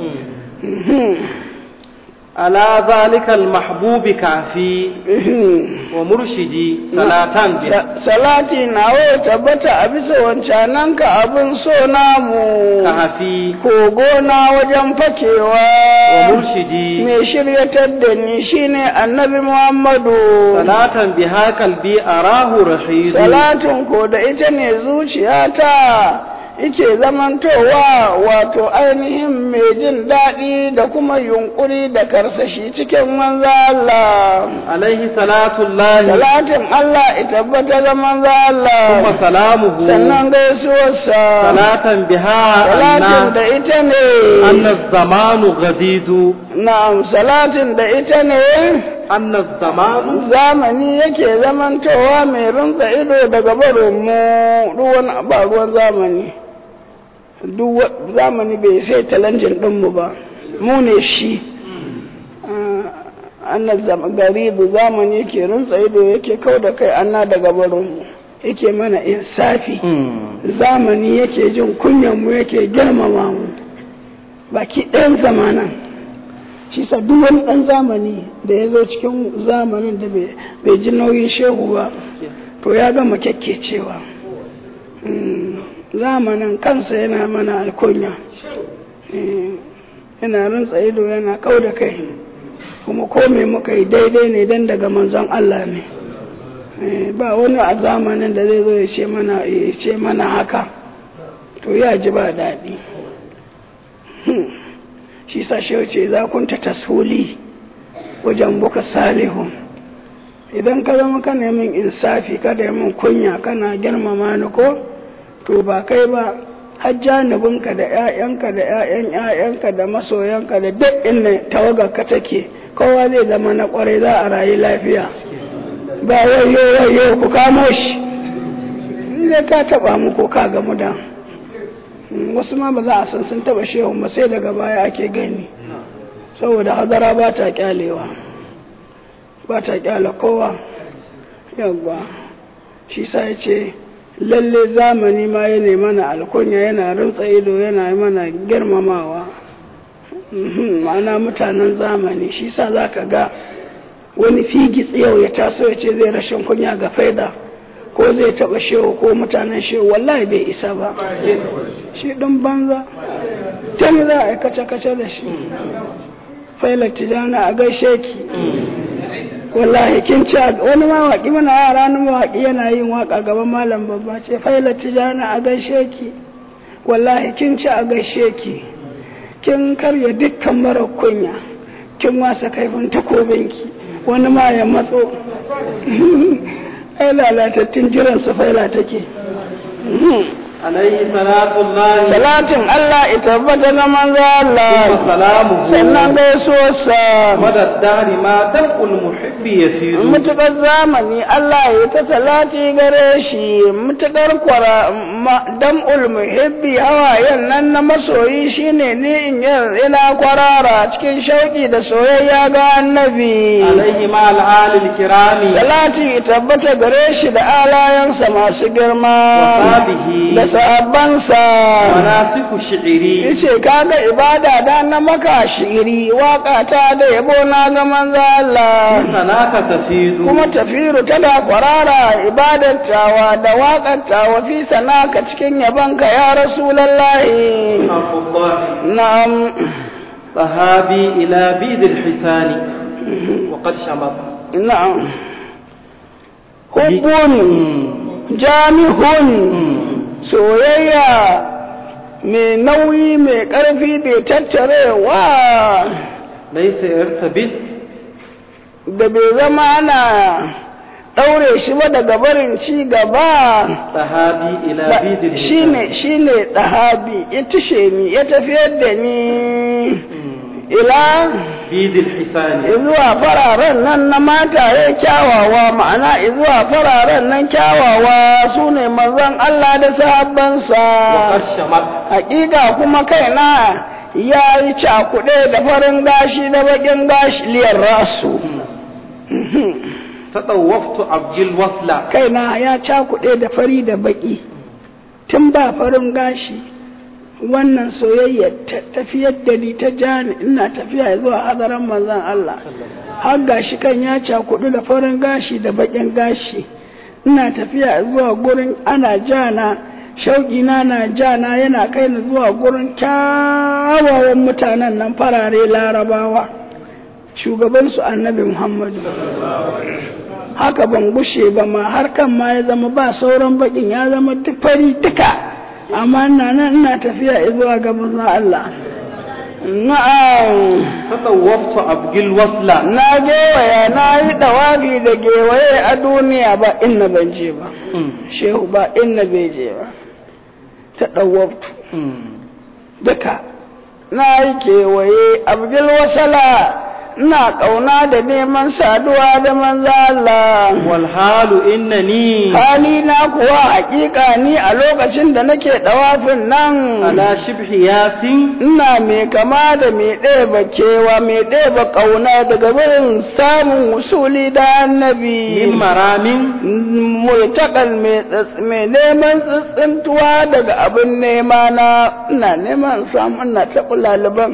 ala zalika almahbubi kafi wa murshidi salatan bi salati nawa tabbata a bisa wancanan ka abin so namu kafi kogo na wajen fakewa wa murshidi mai shiryatar da ni shine annabi muhammadu salatan biha kalbi arahu rashidu salatin ko da ita ne zuciyata ike zamantowa wato ainihin mai jin daɗi da kuma yunkuri da karsashi cikin manzo Allah alaihi salatullahi salatin Allah ita tabbata da manzo Allah kuma salamuhu sannan gaisuwarsa salatan biha salatin anna da ita ne anna zamanu ghadidu na'am salatin da ita ne anna zamanu zamani yake zamantowa mai rinsa ido daga barinmu ruwan ba ruwan zamani duk wa- zamani bai sai talanjin ɗinmu ba mu ne shi annan garibu zamani yake rinsa ido yake kau da kai anna daga barinmu yake mana insafi zamani yake jin kunyanmu yake girmama mu baki ɗayan zamanan shi sa duk wani ɗan zamani da ya zo cikin zamanin da bai ji nauyin shehu ba to ya gama kyakkecewa zamanin kansa yana mana alkunya yana rintsa ido yana kau da kai kuma ko me muka yi daidai ne dan daga manzon Allah ne ba wani a zamanin da zai zo ya ce mana ya ce mana haka to ya ji ba daɗi shi sa shi ce za kun ta tasuli wajen buka salihu idan ka zama ka min insafi kada min kunya kana girmama ni ko to ba kai ba har janibinka da 'ya'yanka da 'ya'yan 'ya'yanka da masoyanka da duk inda tawagarka take kowa zai zama na kwarai za a rayu lafiya ba wayo wayo ku kamo shi inda ka taba mu ko ka gamu da wasu ma ba za a san sun taba shehu ba sai daga baya ake gani saboda hadara ba ta kyalewa ba ta kyale kowa yawwa shi sa ya ce lalle zamani ma ya mana alkunya yana rintsa ido yana mana girmamawa ma'ana mutanen zamani shi sa za ka ga wani figi yau ya taso ya ce zai rashin kunya ga faida ko zai taba shehu ko mutanen shehu wallahi bai isa ba shi ɗin banza tun za a yi kace-kace da shi failar tijana a gaishe ki wallahi kin ci wani mawaƙi mana yara na mawaƙi yana yin waƙa gaban malam babba ce failar tijana a gaishe ki wallahi kin ci a gaishe ki kin karya dukkan mara kunya kin wasa kaifin takobinki wani ma ya matso ai lalatattun jiran su faila take alaihi salatullahi salatin Allah ita tabbata na manzo Allah salamu sannan gaisuwarsa madaddari ma dalqul muhibbi yasiru mutukar zamani Allah ya ta salati gare shi mutukar kwara dam'ul muhibbi hawayen nan na masoyi shine ni in ina kwarara cikin shauki da soyayya ga annabi alaihi ma al'alil kirami salati tabbata gare shi da alayansa masu girma Wasabihi. da sahabbansa manasiku shi'iri yace kaga ibada da na maka shiri waka ta da yabo na ga manzo Allah sanaka tafidu kuma tafiru tana kwarara ibadar tawa da waƙar tawa fi sanaka cikin yabanka ya rasulallahi Abdullahi na'am sahabi ila bidil hisani wa qad shamata na'am hubbun jami'un soyayya mai nauyi mai ƙarfi bai tattarewa laysa yartabit da bai zama ana ɗaure shi ba daga barin ci gaba sahabi ila bidil shi ne shi ne ɗahabi ya tushe ni ya tafiyar da ni ila bidil hisani zuwa fararen nan na mataye kyawawa ma'ana zuwa fararen nan kyawawa su ne manzon Allah da wa sahabbansa qad shamata hakika kuma kaina ya yi cakuɗe da farin gashi da baƙin gashi liyar rasu tadawwaftu abdul wasla kaina ya cakuɗe da fari da baƙi tun ba farin gashi wannan soyayya ta tafiyar da ni ta jani ina tafiya zuwa hadaran manzon Allah har gashi kan ya cakuɗu da farin gashi da baƙin gashi ina tafiya zuwa gurin ana jana shauƙi na na jana yana kai ni zuwa gurin kyawawan mutanen nan farare larabawa shugabansu annabi muhammadu haka ban gushe ba ma har kan ma ya zama ba sauran bakin ya zama duk fari duka amma ina nan ina tafiya zuwa ga manzon Allah na'am tadawwaftu abdul wasla na gewaya na yi dawabi da gewaye a duniya ba inna ban je ba shehu ba inna bai je ba ta dawabtu duka na yi kewaye abdul wasala ina ƙauna da neman saduwa da manzo Allah wal halu innani hali na kuwa hakika ni a lokacin da nake dawafin nan ala shibhi yasin ina mai kama da mai ɗeba kewa mai ɗeba ƙauna daga wurin samun wusuli da annabi min maramin multakal mai tsats- mai neman tsintsintuwa daga abin nema na ina neman samu ina taɓa laliban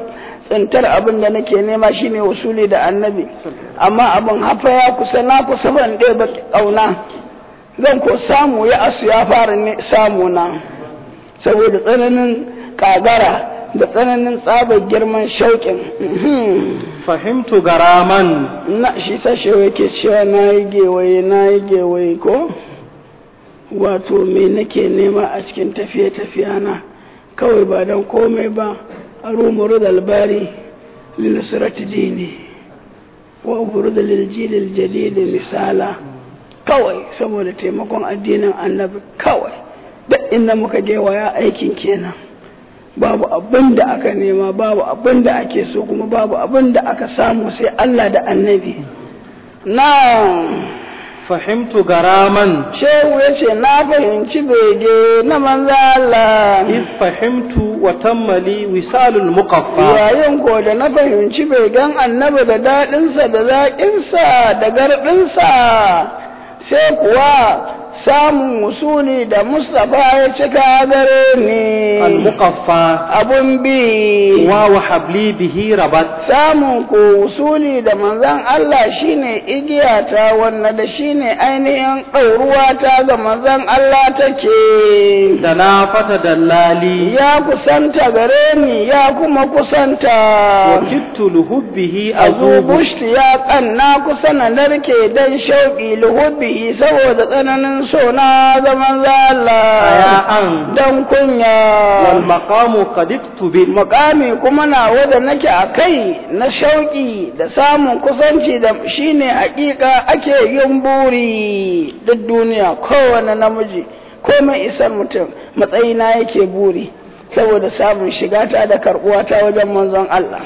tsintar abin da nake nema shine wasuli da annabi amma abin hafa ya kusa na kusa ban ɗaya ba ƙauna zan ko samu ya asu ya fara ne samu na saboda tsananin ƙagara da tsananin tsabar girman shauƙin fahimtu garaman na shi sashe yake cewa na yi gewaye na yi gewaye ko wato me nake nema a cikin tafiye-tafiya na kawai ba don komai ba a rumuru da albari lilisirati dini wa uburu da liljilil jadidi misala kawai saboda taimakon addinin annabi kawai duk inda muka gewaya aikin kenan babu abin da aka nema babu abin da ake so kuma babu abin da aka samu sai Allah da annabi na fahimtu garaman shehu ya ce na fahimci bege na manzo Allah iz fahimtu wa tammali wisalul muqaffa yayin ko da na fahimci begen annabi da daɗinsa da zaƙinsa da garɗinsa sai kuwa samun usuli da Mustapha ya cika gare ni al muqaffa abun bi wa wa habli bihi rabat samun ko usuli da manzon Allah shine igiyata wanda da shine ainihin ɗauruwa ta ga manzon Allah take da na fata dallali ya kusanta gare ni ya kuma kusanta wa kittu luhubbihi azu azubu bushti ya kanna kusa na narke dan shauƙi luhubbihi saboda tsananin so na zaman zala aya'an dan kunya wal maqamu qad iktubi makami kuma na wanda nake a kai na shauƙi da samun kusanci da shine hakika ake yin buri duk duniya kowane namiji komai isar mutum matsayina yake buri saboda samun shigata da karɓuwata wajen manzon Allah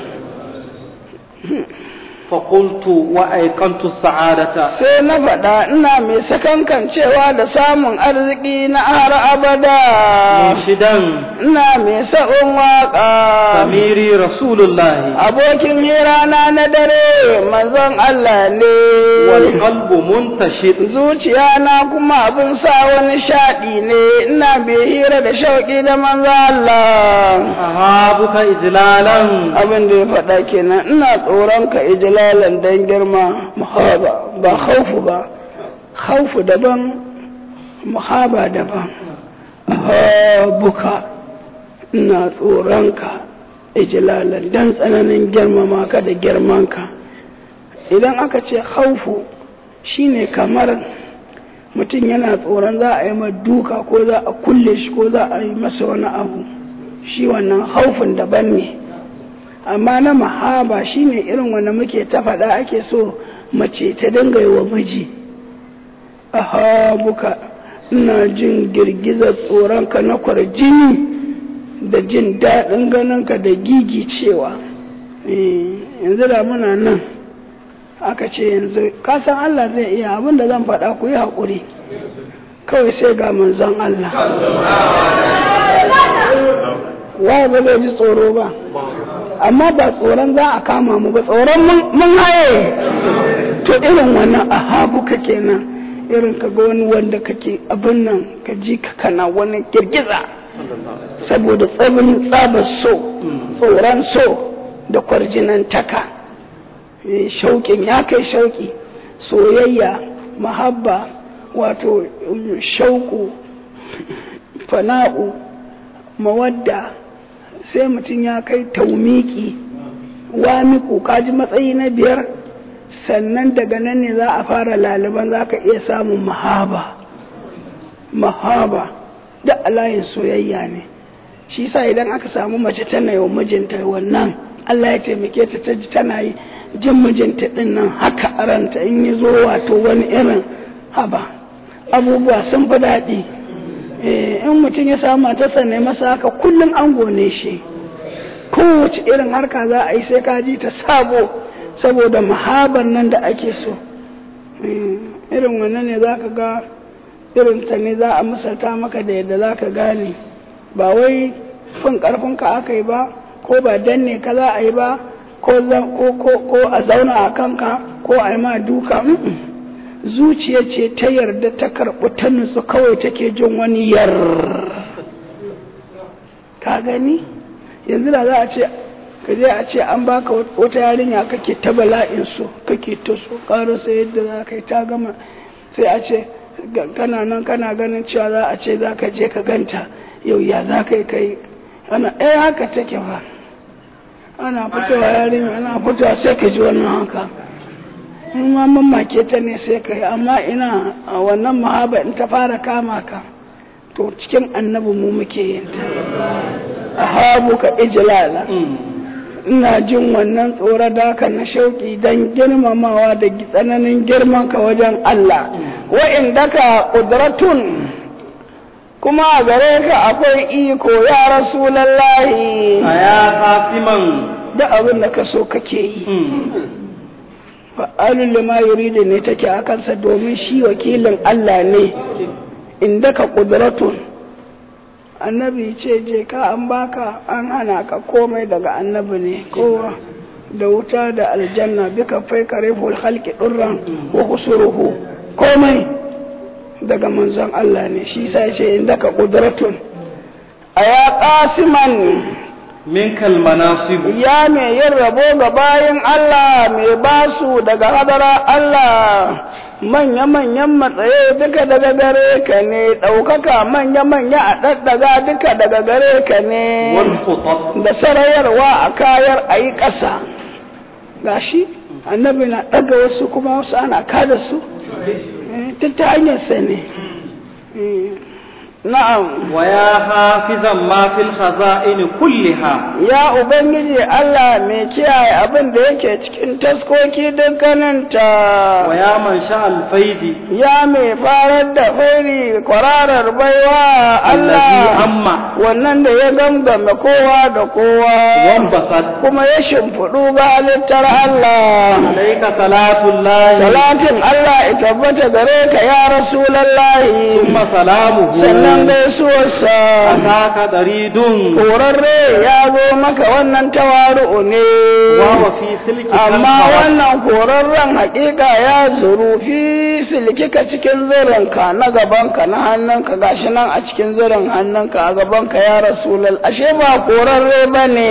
fa qultu wa ayqantu sa'adata sai na faɗa ina mai sakankan cewa da samun arziki na har abada munshidan ina mai sa'un waƙa samiri rasulullahi abokin hirana na dare manzon Allah ne wal qalbu muntashid zuciya na kuma abin sa wani shaɗi ne ina mai hira da shauƙi da manzon Allah ahabuka ijlalan abin da ya faɗa kenan ina tsoron ka ijlalan dan girma muhaba ba khaufu ba khaufu daban muhaba daban ahabuka ina tsoron ka ijlalan dan tsananin girmama ka da girman ka idan aka ce khaufu shine kamar mutum yana tsoron za a yi ma duka ko za a kulle shi ko za a yi masa wani abu shi wannan haufin daban ne amma na mahaba shine irin wanda muke ta faɗa ake so mace ta dinga yi wa miji ahabuka ina jin girgizar tsoronka na kwarjini da jin daɗin ganinka da gigi cewa yanzu da muna nan aka ce yanzu kasan Allah zai iya abin da zan faɗa ku yi haƙuri kawai sai ga manzon Allah waye ba zai ji tsoro ba amma ba tsoron za a kama mu ba tsoron mun haye to irin wannan ahabuka kenan irin ka ga wani wanda kake abin nan ka ji ka kana wani girgiza saboda tsabin tsabar so tsoron so da kwarjinan taka shauƙin ya kai shauƙi soyayya mahabba wato shauƙu fana'u mawadda sai mutum ya kai taumiki wamiku kaji matsayi na biyar sannan daga nan ne za a fara laliban za ka iya samun mahaba mahaba da alayin soyayya ne shi sa idan aka samu mace tana yi wa mijinta wannan Allah ya taimake ta ta ji tana yi jin mijinta din nan haka a ranta in yi zo wato wani irin haba abubuwa sun fi daɗi in mutum ya samu matarsa ne masa haka kullum an gone shi kowace irin harka za a yi sai ka ji ta sabo saboda mahabar nan da ake so irin wannan ne za ka ga irin ta ne za a misalta maka da yadda za ka gane ba wai fin karfinka aka yi ba ko ba danne ka za a yi ba ko a zauna a kanka ko a yi ma duka zuciya ce ta yarda ta karɓi ta nutsu kawai take jin wani yar ka gani yanzu da za a ce ka je a ce an baka wata yarinya kake ta bala'in so kake ta so karasa yadda za ka yi ta gama sai a ce kana nan kana ganin cewa za a ce za ka je ka ganta yau ya za ka yi kai ana ɗaya haka take fa ana fitowa yarinya ana fitowa sai ka ji wannan haka in ma mamake ta ne sai ka yi amma ina a wannan mahaba in ta fara kama ka to cikin annabi mu muke yin ta a habu ka ijlala ina jin wannan tsoro daka na shauki don girmamawa da tsananin girman ka wajen Allah wa'in daka ƙudratun kuma a gare ka akwai iko ya rasulallahi a ya kasiman da abin da ka so kake yi fa'alun lima yuridu ne take a kansa domin shi wakilin Allah ne inda ka ƙudratun annabi ce je ka an baka an hana ka komai daga annabi ne kowa da wuta da aljanna bika fai kare halki ɗurran wa kusuruhu komai daga manzon Allah ne shi sai ce inda ka ƙudratun a ya ƙasiman min kalmanasibu ya mai yin rabo ga bayan Allah mai basu daga hadara Allah manya-manyan matsaye duka daga gare ka ne ɗaukaka manya-manya a ɗaɗɗaga duka daga gare ka ne da sarayarwa a kayar a yi ƙasa gashi annabi na ɗaga wasu kuma wasu ana kada su duk ta hanyarsa ne na'am wa ya hafizan ma fil khaza'in kulliha ya ubangiji Allah mai kiyaye abin da yake cikin taskoki dukkaninta wa ya man sha alfaidi ya mai farar da fairi kwararar baiwa allazi Allah amma wannan da ya gamgame kowa da kowa wambasat kuma ya shimfiɗu ga halittar Allah alayka salatullahi salatin Allah ya tabbata gare ka ya rasulallahi thumma salamuhu sannan gaisuwarsa ataka daridun korarre ya zo maka wannan tawaru'u ne wa wa fi silki amma wannan korarren hakika ya zuru fi silkika cikin zirinka na gabanka na hannunka gashi nan a cikin zirin hannunka a gabanka ya rasulal ashe ba korarre ba ne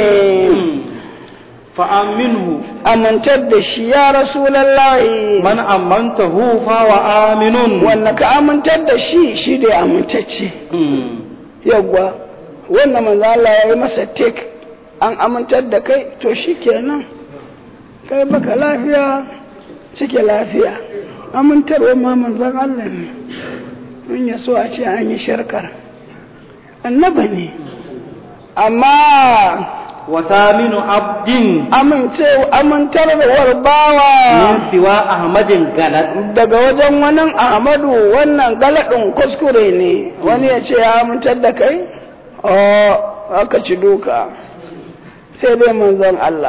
fa aminhu amintar da shi ya rasulallahi man amantahu fa wa aminun wanda ka amintar da shi shi da amintacce yawwa wannan manzo Allah ya yi masa tek an amintar da kai to shi kenan kai baka lafiya cike lafiya amintarwa ma manzon Allah ne in ya so a ce an yi sharkar annaba ne amma wa taminu abdin amince amintarwar bawa min siwa ahmadin galat daga wajen wani ahmadu wannan galadin kuskure ne wani ya ce ya amintar da kai o aka ci duka sai dai manzon Allah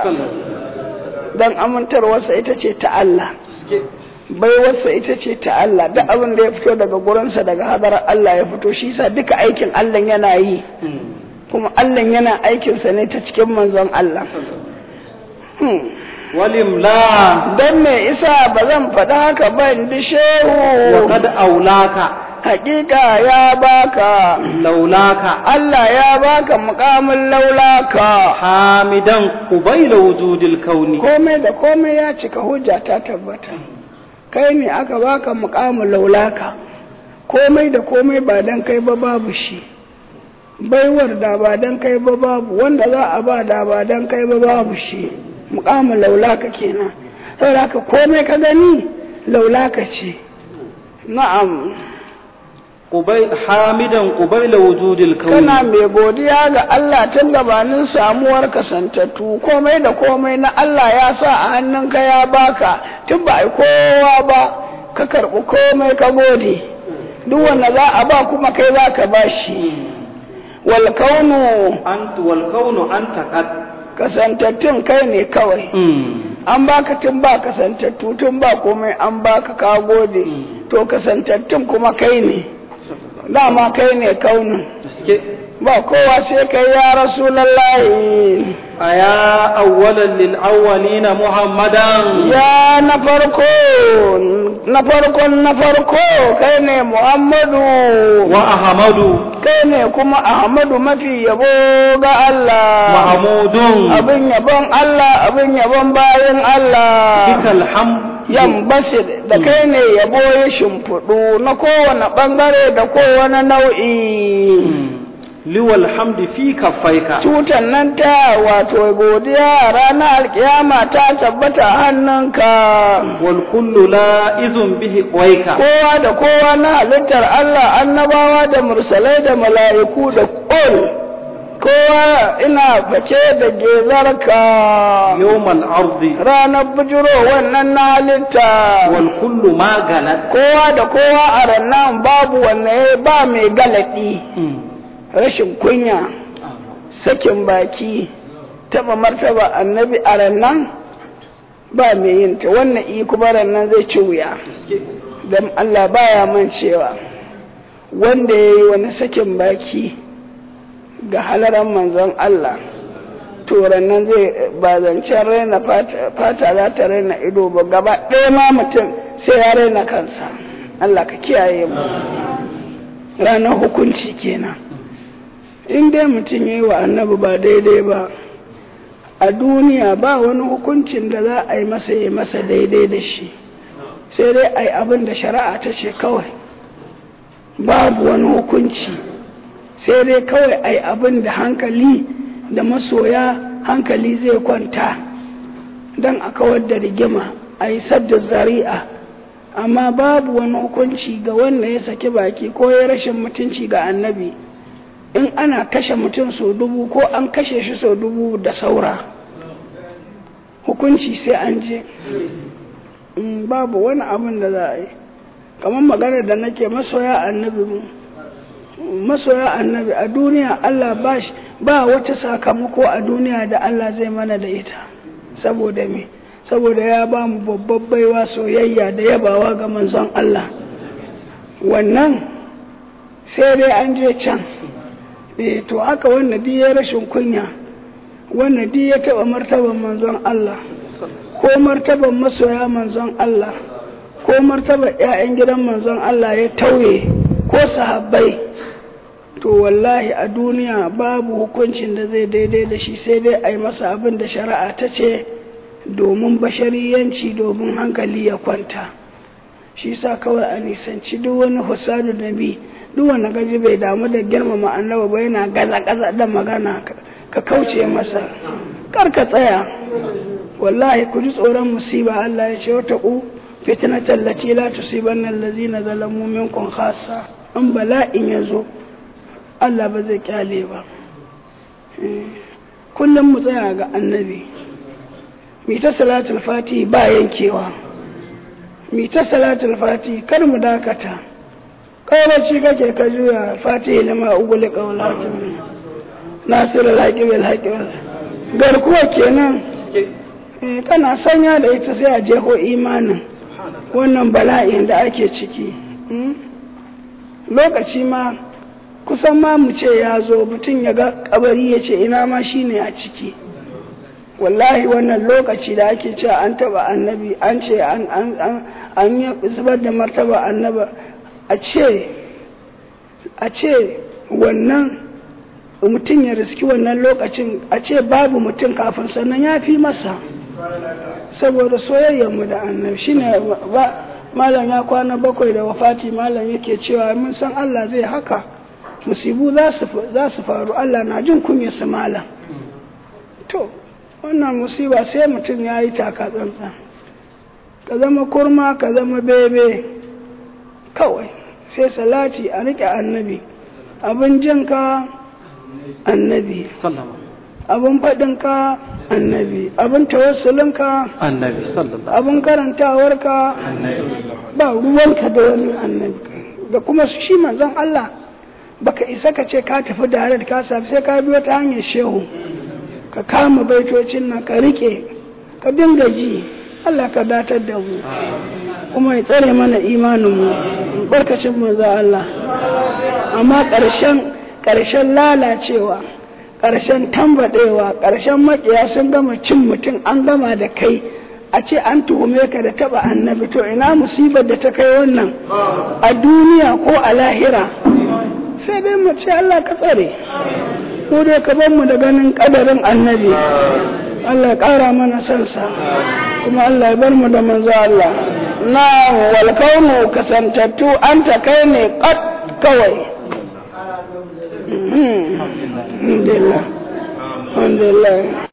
dan amintarwarsa ita ce ta Allah baiwarsa ita ce ta Allah duk abin da ya fito daga gurinsa daga hadarar Allah ya fito shi sa duka aikin Allah yana yi kuma Allah yana aikinsa ne ta cikin manzon Allah Hmm. walimla don me isa ba zan faɗa haka ba in bi wa shehu kad aulaka hakika ya baka laulaka Allah ya baka mukamin laulaka hamidan qubayla wujudil kauni komai da komai ya cika hujja ta tabbata kai ne aka baka mukamin laulaka komai da komai ba dan kai ba babu shi baiwar da ba dan kai ba babu wanda za a ba da ba dan kai ba babu shi mukamin laulaka kenan saboda haka komai ka gani laulaka ce na'am qubay hamidan qubayla wujudil kauni kana mai godiya ga Allah tun gabanin samuwar kasantattu komai da komai na Allah ya sa a hannunka ya baka tun ba ai kowa ba ka karɓi komai ka gode duk wanda za a ba kuma kai za ka ba shi wal kaunu ant wal kaunu anta qad kasantattun kai ne kawai an baka tun ba kasantattu tun ba komai an baka ka gode to kasantattun kuma kai ne dama kai ne kaunin gaske ba kowa sai kai ya rasulallahi aya awwalan lil awwalina muhammadan ya na farko na farkon na farko kai ne Muhammadu وأحمد kai ne kuma Ahmadu mafi yabo ga Allah محمود abin yabon Allah abin yabon bayan بك Allah الحمد yambasir da kai ne yabo ya shimfiɗu na kowane ɓangare da kowane nau'i liwal hamdi fi kaffaika tutan nan ta wato godiya ranar alkiyama ta tabbata hannunka wal kullu la'izun bihi qaika kowa da kowa na halittar Allah annabawa da mursalai da mala'iku da ƙul kowa ina face da gezarka yawmal ardi ranar bujiro wannan na halitta wal kullu ma galat kowa da kowa a rannan babu wanne ba mai galadi rashin kunya sakin baki taba martaba annabi a rannan ba mai yin ta wannan i kuma rannan zai ci wuya don Allah baya man cewa wanda ya yi wani sakin baki ga halaran manzon Allah to rannan zai ba zancen raina fata za ta raina ido ba gaba ɗaya ma mutum sai ya raina kansa Allah ka kiyaye mu ranar hukunci kenan in dai mutum ya yi wa annabi ba daidai ba a duniya ba wani hukuncin da za a yi masa yi masa daidai da shi sai dai a yi abin da shari'a ta ce kawai babu wani hukunci sai dai kawai a yi abin da hankali da masoya hankali zai kwanta don a kawar da rigima a yi sadda zari'a amma babu wani hukunci ga wanda ya saki baki ko ya rashin mutunci ga annabi in ana kashe mutum sau dubu ko an kashe shi sau dubu da saura hukunci sai an je babu wani abin da za a yi kamar magana da nake masoya annabi mu masoya annabi a duniya Allah ba ba wata sakamako a duniya da Allah zai mana da ita saboda me saboda ya ba mu babbar baiwa soyayya da yabawa ga manzon Allah wannan sai dai an je can eh to haka wanda duk ya rashin kunya wanda duk ya taba martaban manzon Allah ko martaban masoya manzon Allah ko martaban ƴaƴan gidan manzon Allah ya tauye ko sahabbai to wallahi a duniya babu hukuncin da zai daidai da shi sai dai a yi masa abin da shari'a ta ce domin bashariyanci domin hankali ya kwanta shi sa kawai a nisanci duk wani husadu da bi duk wani gaji bai damu da girmama annaba ba yana gaza-gaza da magana ka kauce masa kar ka tsaya wallahi ku ji tsoron musiba Allah ya ce wata ku fitnatan lati la tusibanna allazina zalamu minkum khassa in bala'in ya zo Allah ba zai kyale ba kullum mu tsaya ga annabi mi ta salatul fati ba yankewa mi ta salatul fati kar mu dakata kawaci kake ka juya fati lima ugule qawlatin nasir al-haqi bil haqi garkuwa kenan kana sanya da ita sai a jeho imanin wannan bala'in da ake ciki lokaci ma kusan ma mu ce ya zo mutum ya ga kabari ya ce ina ma shi ne a ciki wallahi wannan lokaci da ake cewa an taba annabi an ce an yi zubar da martaba annaba a ce a ce wannan mutum ya riski wannan lokacin a ce babu mutum kafin sannan ya fi masa saboda soyayyarmu da annabi shine ba malam ya kwana bakwai da wafati malam yake cewa mun san Allah zai haka musibu za su faru Allah na jin kunyarsa malam to wannan musiba sai mutum ya yi taka tsantsan ka zama kurma ka zama bebe kawai sai salati a riƙe annabi abin jinka annabi abin faɗinka annabi abin tawassulinka annabi sallallahu abin karantawarka ba ruwanka da wani annabi da kuma shi manzon Allah baka isa ka ce ka tafi da harar ka safi sai ka biyo ta hanyar shehu ka kama baitocin nan ka rike ka dinga ji Allah ka datar da mu kuma ya tsare mana imanin mu barkacin mu za Allah amma ƙarshen ƙarshen lalacewa ƙarshen tambadewa ƙarshen maƙiya sun gama cin mutum an gama da kai a ce an tuhume ka da taba annabi to ina musibar da ta kai wannan a duniya ko a lahira sai dai mu ce Allah ka tsare ko dai ka bar mu da ganin kadarin annabi Allah ya ƙara mana sansa kuma Allah ya bar mu da manzo Allah na wal kaunu kasantattu anta kai ne qat kawai alhamdulillah alhamdulillah